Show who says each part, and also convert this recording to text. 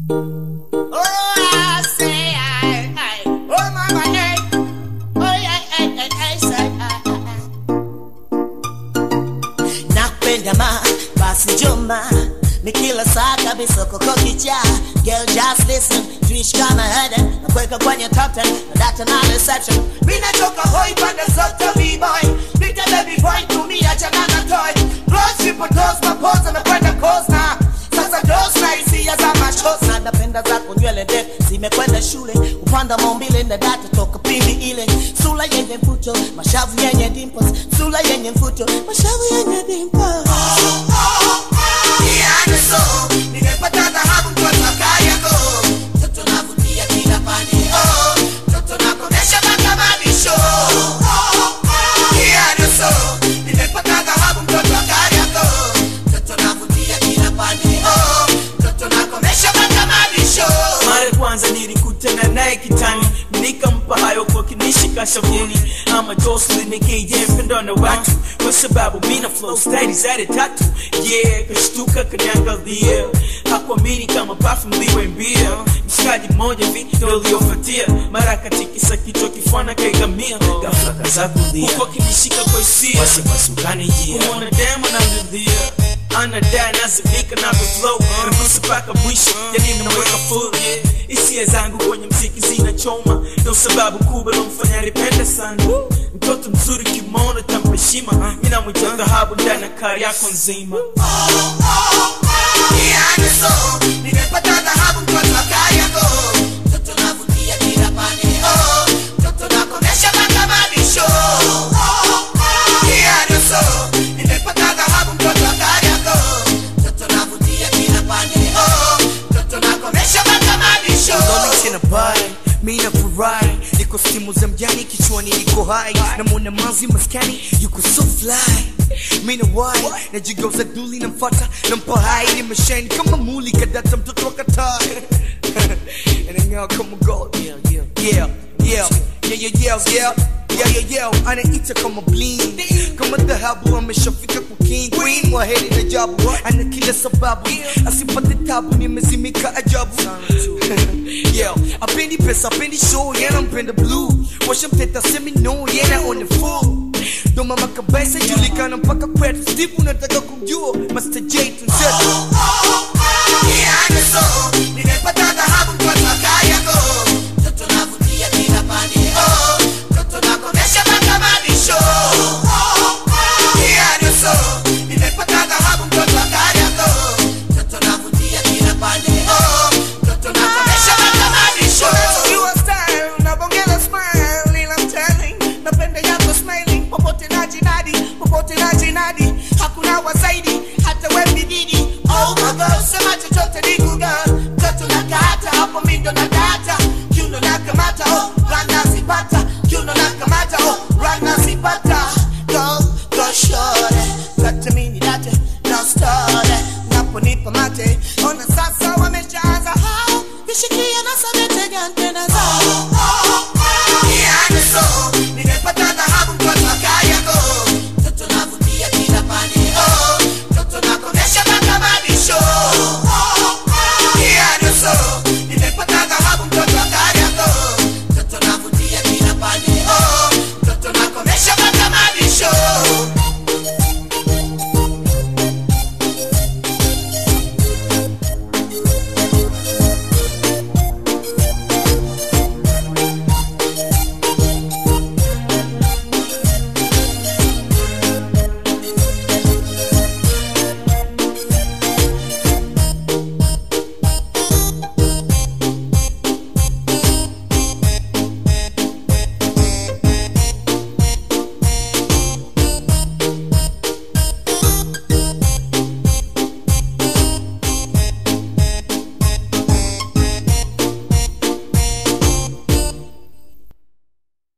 Speaker 1: Oh, I say, I, I, oh, mama, hey. Oh, yeah, hey, hey, hey, say, I, I, I. Nakupenda ma, basi njoma ni kila saa kabisa koko kicha Girl just listen, tuishi kama Eden Nakuweka kwenye top 10, na data na reception Mina toka hoi pande zote b-boy Nita baby boy, tumia chana na toy Close triple dose, mapoza mekwenda coast na Sasa dose na hisia za machos Na napenda zako nywele ndefu, zimekwenda shule Upanda maumbile na data toka pindi ile Sula yenye mvuto, mashavu yenye dimples Sula yenye mvuto, mashavu yenye dimples
Speaker 2: mara ya kwanza nilikutana naye kitani nikampa hayo kwa kinishika shavuni ama Jocelyn nikije mpendo na watu kwa sababu mina flow style zade tatu yeah kashtuka kaniangalia hakuamini kama perfume liwe mbia mshikaji mmoja video iliyofuatia mara katikisa kichwa kifana kaigamia ghafla kaza kulia huko kinishika kwa hisia wasiwasi ukanijia kumwona demo na mridhia anadai nazimika na flow nagusa mpaka mwisho yani naweka full hisia zangu kwenye mziki zinachoma ndo sababu kubwa lomfanya nipende sana mtoto mzuri kimona tampeshima mina mwita dhahabu ndani ya kari yako nzima
Speaker 3: Lolix in a body, mi nafurahi niko stimu za mjani kichwani niko hai namwona manzi maskani yuko so fly mi na wai najigeuza duli namfata nampa hai nimeshine kama muli kadata mtoto wa katai anang'aa kama gold yeah yeah yeah yeah yeah yeah yeah yeah yeah yeah anaita kama bling kama dhahabu ameshafika kwa king queen wa heri na jabu ana kila sababu asipate tabu nimezimika ajabu yeah apendi pesa apendi show yana mpenda blue washamteta semi no yana on the full ndo mama kabisa julikana mpaka kwetu steve unataka kumjua master j tunsetu
Speaker 1: Your style, unabongeza smile, ila I'm telling, napenda yako smiling, popote na jinadi, popote na jinadi, hakuna wa zaidi, hata we bididi. Oh my God, sema chochote ni kuga, mtoto na kata, hapo mi ndo na data, kiuno na kamata, oh, rana zipata, kiuno na kamata, oh, rana zipata. Go, go shorty, kata mini date, no story, naponipa mate, ona sasa wameshaanza hao, vishikia na sabete gante na zao.